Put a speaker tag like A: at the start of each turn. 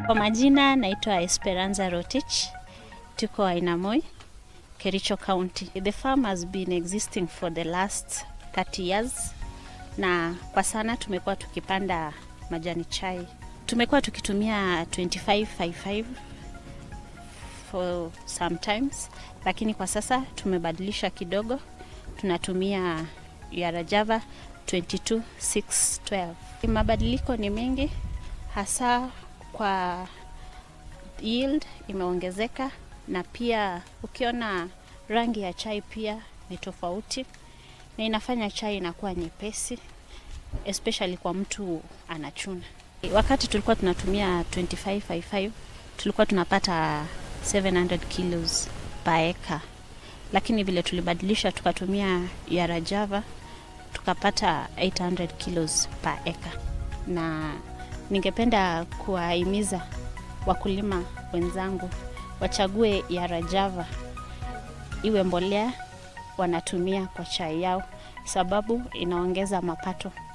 A: Kwa majina naitwa Esperanza Rotich, tuko Ainamoi, Kericho County. The farm has been existing for the last 30 years na kwa sana tumekuwa tukipanda majani chai. Tumekuwa tukitumia 2555 for sometimes, lakini kwa sasa tumebadilisha kidogo, tunatumia Yara Java 22612. Mabadiliko ni mengi hasa kwa yield imeongezeka, na pia ukiona rangi ya chai pia ni tofauti, na inafanya chai inakuwa nyepesi especially kwa mtu anachuna. Wakati tulikuwa tunatumia 2555 tulikuwa tunapata 700 kilos per acre, lakini vile tulibadilisha tukatumia Yara Java tukapata 800 kilos per acre, na ningependa kuwahimiza wakulima wenzangu wachague Yara Java iwe mbolea wanatumia kwa chai yao, sababu inaongeza mapato